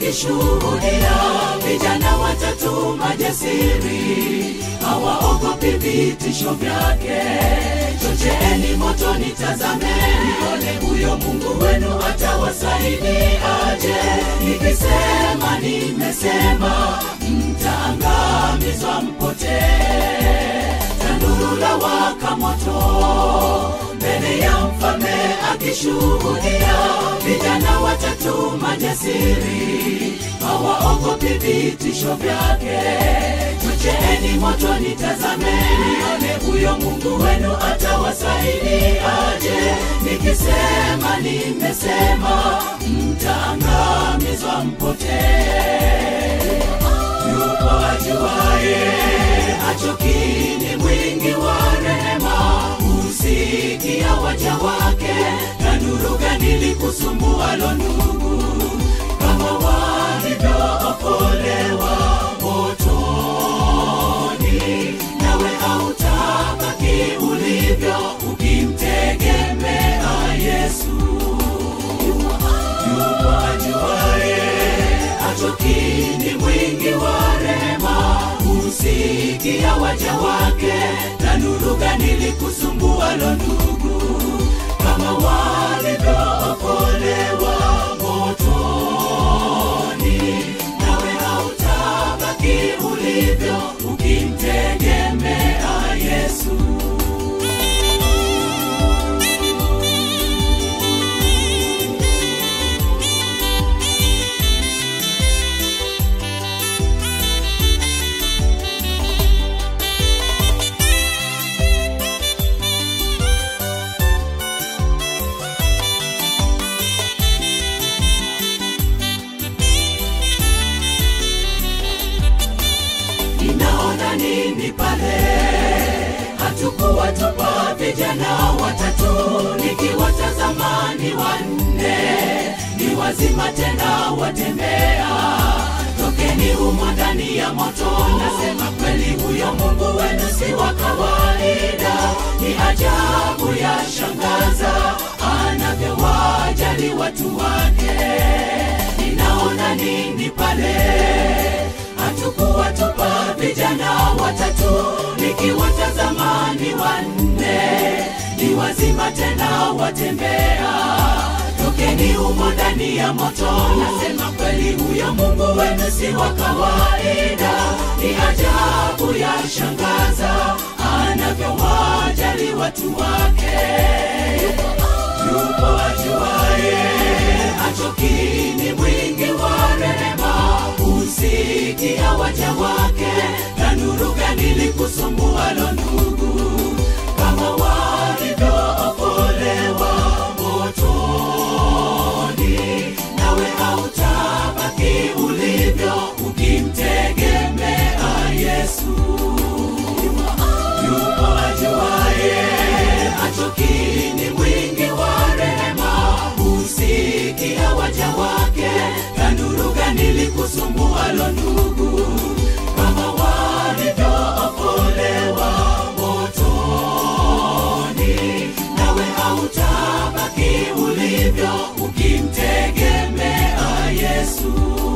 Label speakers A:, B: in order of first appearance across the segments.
A: akishuhudia vijana watatu majasiri hawaogopi vitisho vyake chocheeni moto nitazameni ole huyo mungu wenu atawasaidiaje nikisema nimesema mtaangamizwa mpotee tanuru la waka moto mbele ya mfalme akishuhudia vijana watatu majasiri hawaogopi vitisho vyake chocheeni moto nitazameni ole huyo mungu wenu atawasaidiaje nikisema nimesema mtaangamizwa mpotee yupo ajuaye achokini mwingi wa rehema husikia waja wake na nuru gani likusumbualo ndugu kama walivyookolewa motoni nawe hautabaki ulivyo ukimtegemea yesu yupo ajuaye achokini mwingi wa rehema husikia waja wake na nuru gani likusumbualo ndugu kama walivyookolewa motoni nawe hautabaki ulivyo ukimtegemea yesu ninaona nini pale hatukuwa tupa vijana watatu nikiwatazama ni wanne ni wazima tena watembea tokeni humo ndani ya moto nasema kweli huyo mungu wenu si wa kawaida ni ajabu ya shangaza anavyowajali watu wake ninaona nini pale hatukuwa tupa vijana watatu nikiwatazama ni wanne ni wazima tena watembea tokeni humo ndani ya moto nasema kweli huyo mungu wenu si wa kawaida ni ajabu ya shangaza anavyowajali watu wake yupo ajuaye achokini mwingi wa rehema husikia waja wake na nuru gani likusumbualo ndugu kama walivyookolewa motoni nawe hautabaki ulivyo ukimtegemea yesu yupo ajuaye achokini mwingi wa rehema husikia waja wake na nuru gani likusumbualo ndugu kama walivyookolewa motoni nawe hautabaki ulivyo ukimtegemea yesu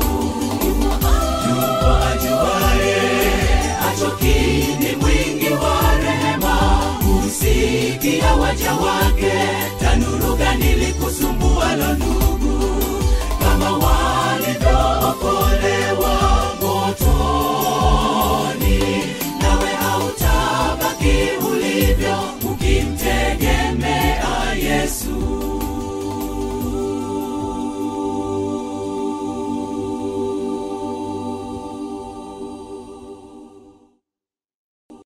A: yupo ajuaye achokini mwingi wa rehema husikia waja wake tanuru gani likusumbualo ndugu kama walivyookolewa motoni nawe hautabaki ulivyo ukimtegemea yesu